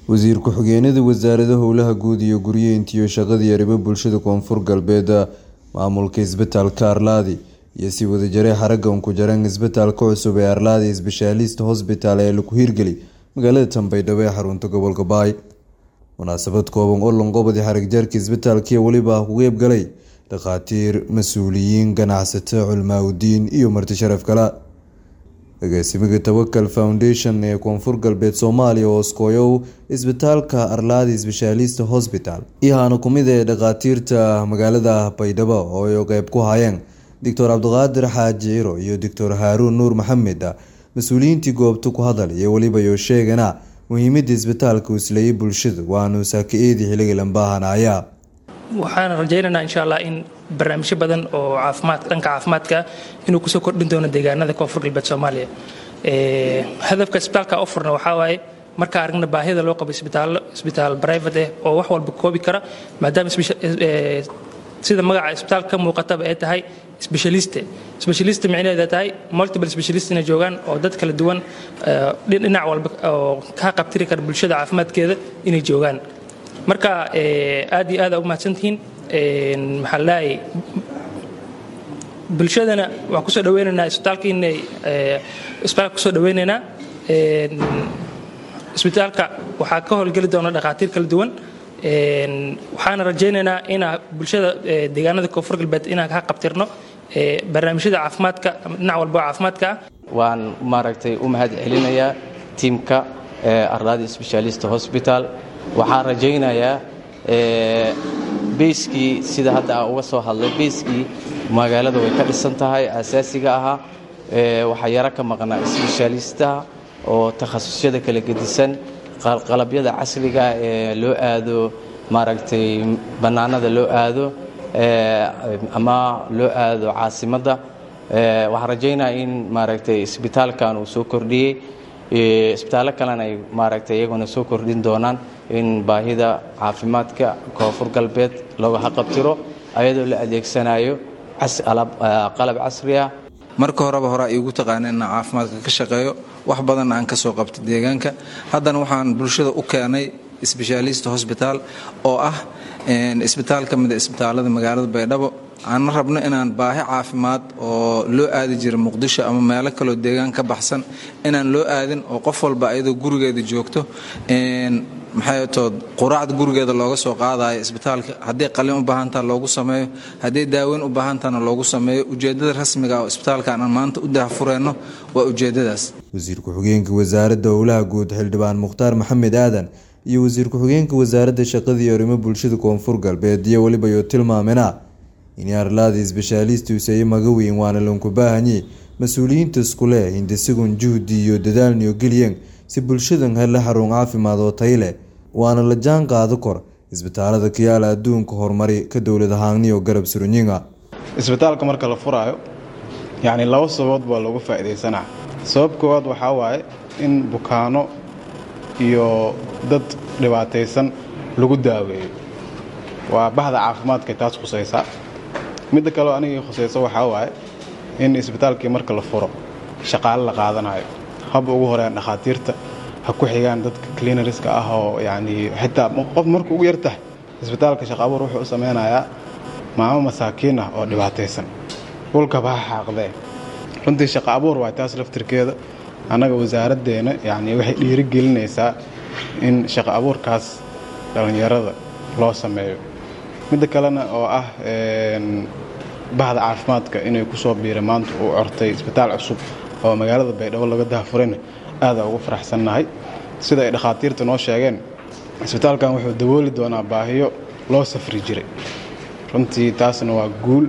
wasiir ku-xigeenada wasaarada howlaha guud iyo guryeynta iyo shaqadii arrimo bulshada koonfur galbeed maamulka isbitaalka arlaadi iyo si wadajaray xaragan ku jaran isbitaalka cusub ee arlaadi sbeshaalist hosbital ee lagu hiirgeli magaalada tanbaydhabo ee xarunta gobolka baay munaasabad kooban oo lonqobadi xarigjaarka isbitaalkii weliba ku qeybgalay dhakhaatiir mas-uuliyiin ganacsato culmaaudiin iyo marti sharaf kale agaasimiga tawakal foundation ee koonfur galbeed soomaaliya oo oskooyow isbitaalka arlaadi sbeshaalist hosbital iyo haana kumid ee dhakhaatiirta magaalada baydhabo oo ay qeyb ku hayeen doctor cabdiqaadir xaaji ciro iyo doctor haaruun nuur maxamed mas-uuliyiintii goobta ku hadal iyo weliba yo sheegana muhiimada isbitaalka uu isleeyay bulshada waanu saaka-eedii xilliga lambaahanaya waxaan rajaynaynaa insha allah in barnaamijyo badan oo caafimaad dhanka caafimaadka inuu kusoo kordhin doono deegaanada koonfur galbeed soomaaliya hadafka isbitaalka u furna waxaa waaye markaa aragna baahida loo qabo isbitaallo isbitaal private eh oo wax walba koobi kara maadaama sida magaca isbitaalka ka muuqataba ay tahay specialiste specialiste micnaheeda tahay multiple specialist inay joogaan oo dad kala duwan dhinac walba oo ka qabtiri kara bulshada caafimaadkeeda inay joogaan marka aad iyo aada u mahadsantihiin maxaa leeyahay bulshadana waxaan kusoo dhaweynaynaa isbitaalka inay isbitaalka kusoo dhaweynaynaa isbitaalka waxaa ka howlgeli doona dhakhaatiir kala duwan waxaana rajaynaynaa inaa bulshada deegaanada koonfur galbeed inaan ka qabtirno barnaamijyada caafimaadka dhinac walba oo caafimaadka ah waan maaragtay u mahad celinayaa tiimka arlaadi specialist hosbital waxaan rajaynayaa beyskii sida hadda aan uga soo hadlay beyskii magaalada way ka dhisan tahay asaasiga ahaa waxaa yaro ka maqnaa sbeshaalistaha oo takhasusyada kala gedisan qalabyada casriga ee loo aado maaragtay bannaanada loo aado ama loo aado caasimadda waxaan rajaynaya in maaragtay isbitaalkan uu soo kordhiyey isbitaallo kalena ay maaragtay iyaguna soo kordhin doonaan in baahida caafimaadka koonfur galbeed looga haqabtiro ayadoo la adeegsanayo qalab casri ah marka horeba hore iigu taqaana inaan caafimaadka ka shaqeeyo wax badan aan ka soo qabta deegaanka haddana waxaan bulshada u keenay sbeshaalist hosbitaal oo ah isbitaal ka mida isbitaalada magaalada baydhabo aan rabno inaan baahi caafimaad oo loo aadi jira muqdisho ama meelo kaloo deegaan ka baxsan inaan loo aadin oo qof walba ayadoo gurigeeda joogto maxaytood quraacda gurigeeda looga soo qaadayo isbitaalka hadday qalin u baahantaha loogu sameeyo hadday daaweyn u baahantahana loogu sameeyo ujeedada rasmiga oo isbitaalkan aan maanta u dahfureyno waa ujeedadaas wasiir ku-xigeenka wasaaradda howlaha guud xildhibaan mukhtaar maxamed aadan iyo wasiir ku-xigeenka wasaaradda shaqada iyo arrimo bulshada koonfur galbeed iyo weliba yo tilmaamena in arlaadi isbeshaalist useeye maga weyn waana lanku baahanye mas-uuliyiinta iskule hindisigun juhdi iyo dadaalniyo geliyeen si bulshadan hele xarun caafimaad oo tay leh waana la jaan qaado kor isbitaalada kayaala adduunka horumari ka dowlad ahaanniyo garab surunyiga isbitaalka marka la furaayo yacni laba sababood baa loogu faa'iidaysanaa sabab koowaad waxaa waaye in bukaano iyo dad dhibaataysan lagu daaweeyo waa bahda caafimaadkay taas khusaysaa midda kaleo anigii khusayso waxaa waaye in isbitaalkii marka la furo shaqaale la qaadanayo haba ugu horean dhakhaatiirta ha ku xigaan dadka clinariska ah oo yacnii xitaa qof markuu ugu yar tahay isbitaalka shaqa abuur wuxuu u samaynayaa maamo masaakiin ah oo dhibaataysan dhulkaba ha xaaqdee runtii shaqa abuur waay taas laftirkeeda annaga wasaaraddeena yacnii waxay dhiirigelinaysaa in shaqa abuurkaas dhallinyarada loo sameeyo midda kalena oo ah bahda caafimaadka inay ku soo biira maanta uu cortay isbitaal cusub oo magaalada baydhabo laga dahafurayna aadaa ugu faraxsannahay sida ay dhakhaatiirta noo sheegeen isbitaalkan wuxuu dabooli doonaa baahiyo loo safri jiray runtii taasna waa guul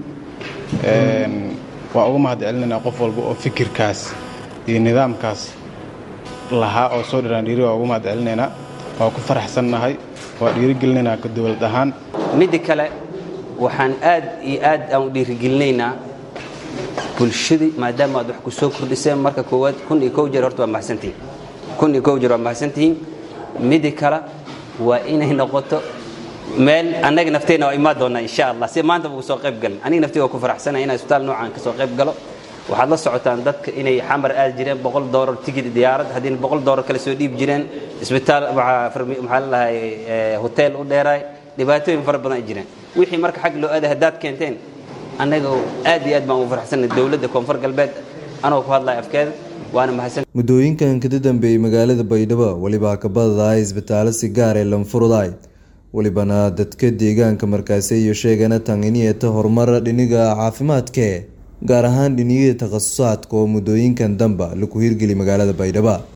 waa uga mahad celinaynaa qof walba oo fikirkaas iyo nidaamkaas lahaa oo soo dhiraandhiiri waa uga mahad celinaynaa waa ku faraxsannahay waa dhiirigelinaynaa ka dowlad ahaan midda kale waxaan aad iyo aad aan u dhiirigelinaynaa bulshadii maadaama aad wax ku soo kordhiseen marka koowaad kun iyo kow jeer horta waa mahadsantihiin kun iyo kow jeer waa mahadsantihiin midda kale waa inay noqoto meel annaga nafteenna waa imaan doonaa insha allah si maanta ugu soo qayb galin aniga nafteyga waa ku faraxsanaya inaan isbitaal noocan ka soo qayb galo waxaad la socotaan dadka inay xamar aadi jireen boqol doolar tigid diyaarad haddiina boqol doolar kale soo dhiibi jireen isbitaal maxaa la dhahay hotel u dheeraay dhibaatooyin fara badan ay jireen wixii marka xag loo aaday haddaad keenteen annaga aad iyo aad baan ugu farxsanay dowladda koonfur galbeed anoo ku hadlaya afkeeda waana mahadsan muddooyinkan kada dambeeyey magaalada baydhabo welibaa ka badadahay isbitaallo si gaar ee lanfuruday welibana dadka deegaanka markaasi iyo sheegana tanginiyata horumar dhiniga caafimaadke gaar ahaan dhiniyada takhasusaadka oo muddooyinkan damba laku hirgeli magaalada baydhabo